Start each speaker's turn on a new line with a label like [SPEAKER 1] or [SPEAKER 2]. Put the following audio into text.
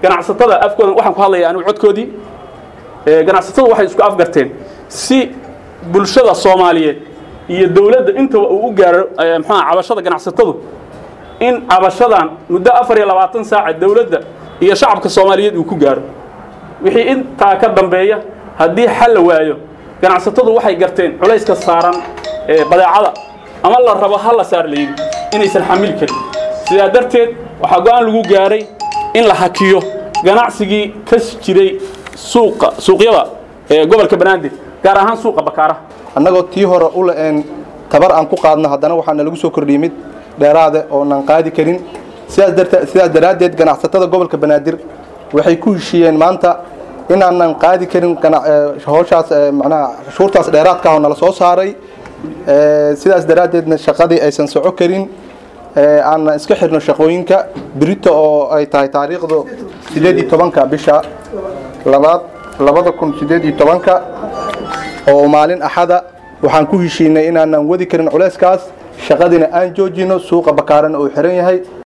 [SPEAKER 1] ganacsatada afkooda waxaan ku hadlaya anigu codkoodii ganacsatadu waxay isku afgarteen si bulshada soomaaliyeed iyo dowladda intaba uu u gaaro mxuaa cabashada ganacsatadu in cabashadan muddo afar iyo labaatan saaca dowladda iyo shacabka soomaaliyeed uu ku gaaro wixii intaa ka dambeeya haddii xal la waayo ganacsatadu waxay garteen culayska saaran badeecada ama la rabo ha la saar layidhi inaysan xamili karin sidaa darteed waxaa go-aan lagu gaaray in la hakiyo ganacsigii ka jiray suuqa suuqyada ee gobolka banaadir gaar ahaan suuqa bakaaraha
[SPEAKER 2] annagoo tii hore u la-een tabar aan ku qaadno haddana waxaana lagu soo kordhiyey mid dheeraade oonan qaadi karin sidaas daraaddeed ganacsatada gobolka banaadir waxay ku heshiiyeen maanta inaanan qaadi karin howshaas macnaha cashuurtaas dheeraadka ah oo nala soo saaray sidaas daraaddeedna shaqadii aysan soco karin aanna iska xirno shaqooyinka birito oo ay tahay taariikhdu sideed iyo tobanka bisha labaad labada kun sideed iyo tobanka oo maalin axada waxaan ku heshiinay inaanan wadi karin culayskaas shaqadiina aan joojino suuqa bakaarana uu xiran yahay